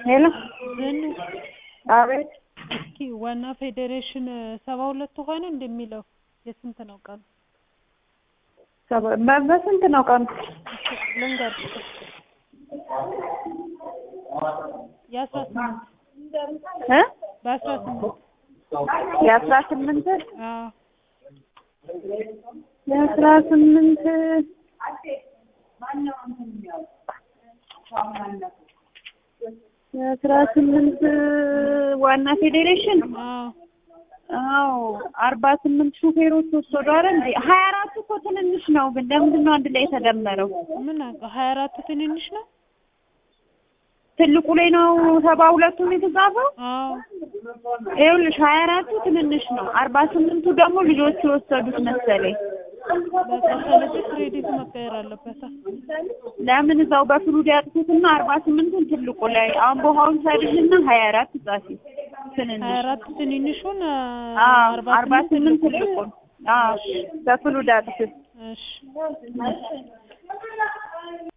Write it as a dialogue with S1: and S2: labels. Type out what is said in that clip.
S1: ሄሎ
S2: ዝኑ
S1: አቤት
S2: እስኪ ዋና ፌዴሬሽን ሰባ ሁለቱ ሆነ እንደሚለው የስንት ነው ቀኑ?
S1: ሰባ- በ- በስንት ነው ቀኑ?
S2: ልንገርሽ የአስራ ስምንት
S1: እ
S2: በአስራ ስምንት
S1: የአስራ ስምንት
S2: አዎ
S1: የአስራ ስምንት የአስራ ስምንት ዋና ፌዴሬሽን
S2: አዎ
S1: አዎ አርባ ስምንት ሹፌሮች ወሰዷል እንዴ ሀያ አራቱ እኮ ትንንሽ ነው ግን ለምንድን ነው አንድ ላይ የተደመረው
S2: ምን አውቀው ሀያ አራቱ ትንንሽ ነው
S1: ትልቁ ላይ ነው ሰባ ሁለቱም የተጻፈው
S2: አዎ
S1: ይኸውልሽ ሀያ አራቱ ትንንሽ ነው አርባ ስምንቱ ደግሞ ልጆቹ የወሰዱት መሰለኝ
S2: በቃ ስለዚህ ክሬዲቱ መቀየር አለበት
S1: ለምን እዛው በፍሉድ ያጥፉትና አርባ ስምንቱን ትልቁ ላይ አሁን በውሃውን ሳይድልና ሀያ አራት ጻፊ ትንንሽ
S2: ሀያ አራት ትንንሹን
S1: አዎ አርባ ስምንት
S2: ትልቁ
S1: ትልቁን አዎ በፍሉድ አጥፉ
S2: እሺ